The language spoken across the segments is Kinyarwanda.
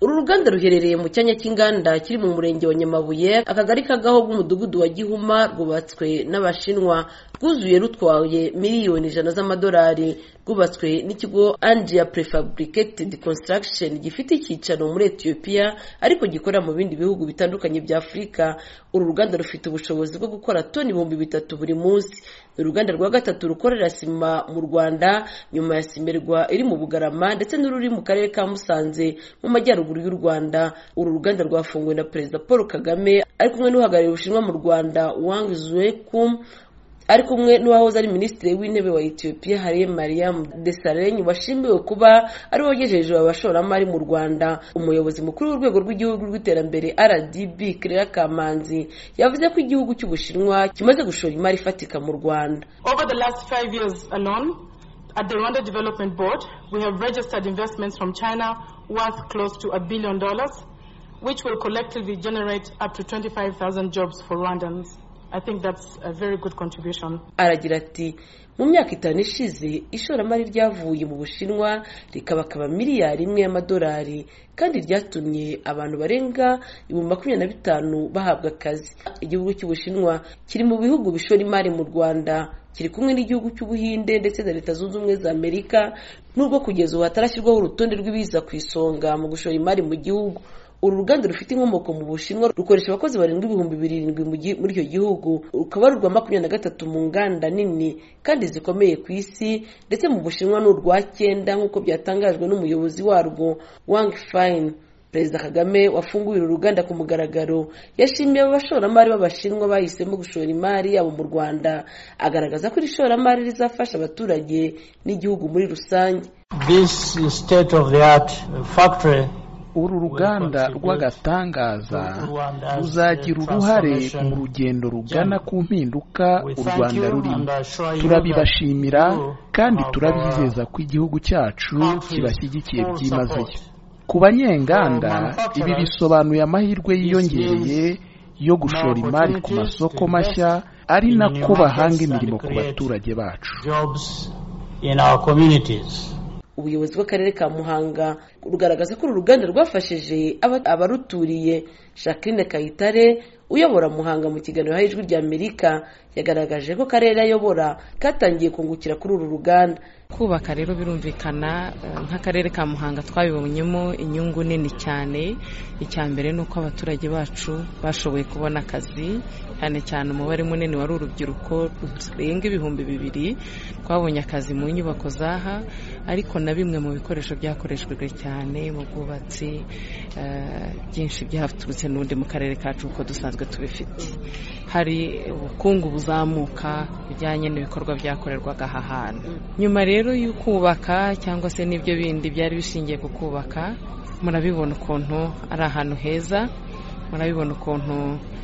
uru ruganda ruherereye mu cyanya cy'inganda kiri mu murenge wa nyamabuye akagari ka gaho bw'umudugudu wa gihuma rwubatswe n'abashinwa rwuzuye rutwaye miliyoni ijana z'amadolari rwubatswe n'ikigo andia prefabricated construction gifite icyicaro muri etiyopiya ariko gikorera mu bindi bihugu bitandukanye bya afurika uru ruganda rufite ubushobozi bwo gukora toni ibihumbi bitatu buri munsi ni uruganda rwa gatatu rukorera sima mu rwanda nyuma ya simerwa iri mu bugarama ndetse n'ururi mu karere ka musanze mu majyaruguru y'u rwanda uru ruganda rwafunguwe na perezida paul kagame ari kumwe n'uhagarariye ubushinwa mu rwanda wang zuekum ari kumwe n'uwahoze ari minisitiri w'intebe wa etiyopiya hariye mariam desalegn washimiwe kuba ari wogejeje abashoramari mu rwanda umuyobozi mukuru w'urwego rw'igihugu rw'iterambere rdb claire kamanzi yavuze ko igihugu cy'ubushinwa kimaze gushora imari ifatika mu rwanda Over the last five years alone, at the Rwanda Development Board, we have registered investments from China worth close to a billion dollars, which will collectively generate up to 25,000 jobs for Rwandans. I think that's a very good contribution. aragira ati mu myaka itanu ishize ishoramari ryavuye mu bushinwa rikabakaba miliyari imwe y'amadolari kandi ryatumye abantu barenga ibihumbi makumyabiri na bitanu bahabwa akazi igihugu cy'ubushinwa kiri mu bihugu bishora imari mu rwanda kiri kumwe n'igihugu cy'ubuhinde ndetse na leta zunze ubumwe za amerika nubwo kugeza ubu hatarashyirwaho urutonde rw'ibiza ku isonga mu gushora imari mu gihugu uru ruganda rufite inkomoko mu bushinwa rukoresha abakozi barindwi ibihumbi birindwi mu gi- muri icyo gihugu rukaba ari urwa makumyabiri na gatatu mu nganda nini kandi zikomeye ku isi ndetse mu bushinwa ni urwa cyenda nk'uko byatangajwe n'umuyobozi warwo wang fine perezida kagame wafunguye uru ruganda ku mugaragaro yashimiye abo bashoramari b'abashinwa bahisemo gushora imari yabo mu rwanda agaragaza ko iri shoramari rizafasha abaturage n'igihugu muri rusange This state of the art factory uru ruganda rw'agatangaza ruzagira uruhare mu rugendo rugana ku mpinduka u Rwanda rurimo turabibashimira kandi turabizeza ko igihugu cyacu kibashyigikiye byimazeyo ku banyenganda ibi bisobanuye amahirwe yiyongereye yo gushora imari ku masoko mashya ari nako bahanga imirimo ku baturage bacu jobs in our communities. ubuyobozi bw'akarere ka muhanga rugaragaza ko uru ruganda rwafashije aba- abaruturiye jacqueline kayitare uyobora muhanga mu kiganiro haye ijwi rya amerika yagaragaje ko akarere ayobora katangiye kungukira kuri uru ruganda kubaka rero birumvikana eh, nk'akarere ka muhanga twabibonyemo inyungu nini cyane icya mbere ni uko abaturage bacu bashoboye kubona akazi cyane cyane umubare munini wari urubyiruko rurenga ibihumbi bibiri twabonye akazi mu nyubako zaha ariko na bimwe mu bikoresho byakoreshejwe cyane mu bwubatsi eh, byinshi byaturutse n'undi mu karere kacu kuko dusanzwe tubifite hari ubukungu buzamuka bujyanye n'ibikorwa byakorerwaga aha hantu nyuma rero y'ukubaka cyangwa se n'ibyo bindi byari bishingiye ku kubaka murabibona ukuntu ari ahantu heza murabibona ukuntu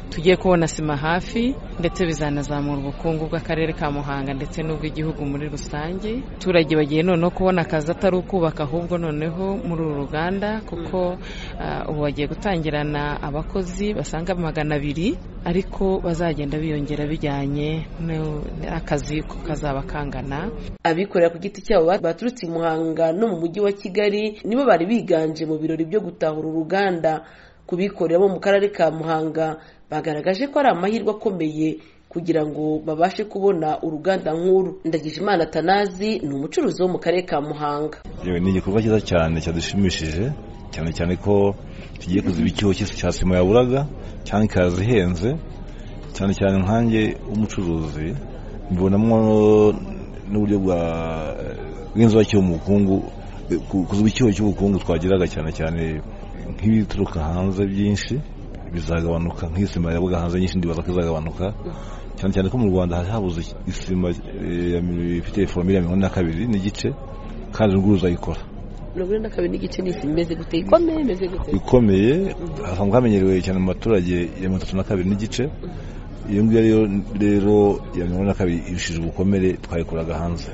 tugiye kubona sima hafi ndetse bizanazamura ubukungu bw'akarere ka muhanga ndetse n'ubw'igihugu muri rusange abaturage bagiye noneho kubona akazi atari ukubaka ahubwo noneho muri uru ruganda kuko ah, ubu bagiye gutangirana abakozi basaga magana abiri ariko bazagenda biyongera bijyanye n'u- n'akazi ko kazaba kangana abikorera ku giti cyabo ba- baturutse i muhanga no mu mujyi wa kigali nibo bari biganje mu birori byo gutahura uruganda ku bikorera bo mu karere ka muhanga bagaragaje ko ari amahirwe akomeye kugira ngo babashe kubona uruganda nk'uru ndagijimana tanazi ni umucuruzi wo mu karere ka muhanga yewe ni igikorwa cyiza cyane cyadushimishije cyane cyane ko tugiye kuziba icyuho cy'isi cya sima yaburaga cyane ikaza ihenze cyane cyane nkanjye w'umucuruzi mbibonamo n'uburyo bwa bw'inzuki mu bukungu ku- kuziba icyuho cy'ubukungu twagiraga cyane cyane nk'ibituruka hanze byinshi bizagabanuka nk'isima yabuga hanze nyinshi ndibaza ko izagabanuka cyane cyane ko mu rwanda hari habuze isima eh, ya mi- ifite foromire ya mirongo ine na kabiri n'igice kandi n'ubwo uzayikora mirongo ine na kabiri n'igice n'isi imeze gute ikomeye imeze gute ikomeye hasanzwe hamenyerewe cyane mu baturage ya mirongo itatu na kabiri n'igice iyo ngiyo rero rero ya mirongo ine na kabiri irushije ubukomere twayikoraga hanze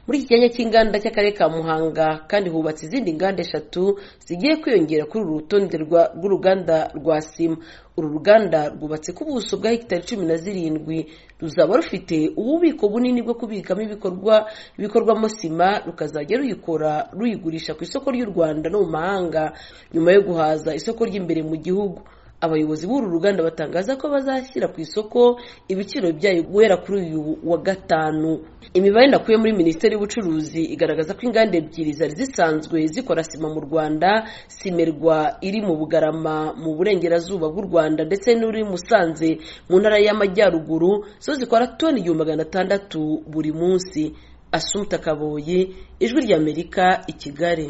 muri iki cyanya cy'inganda cy'akarere ka muhanga kandi hubatse izindi nganda eshatu zigiye kwiyongera kuri uru rutonde rwa- rw'uruganda rwa sima uru ruganda rwubatse ku buso bwa hegitari cumi na zirindwi ruzaba rufite ububiko bunini bwo kubikamo ibikorwa bikorwamo sima rukazajya ruyikora ruyigurisha ku isoko ry'u rwanda no mu mahanga nyuma yo guhaza isoko ry'imbere mu gihugu abayobozi b'uru ruganda batangaza ko bazashyira ku isoko ibiciro byayo guhera kuri uyu wa gatanu imibare nakuye muri minisiteri y'ubucuruzi igaragaza ko inganda ebyiri zari zisanzwe zikora sima mu rwanda simerwa iri mu bugarama mu burengerazuba bw'u rwanda ndetse n'uri i musanze mu ntara y'amajyaruguru zo zikora toni igihumbi magana atandatu buri munsi asumta kaboyi ijwi ry'amerika i kigali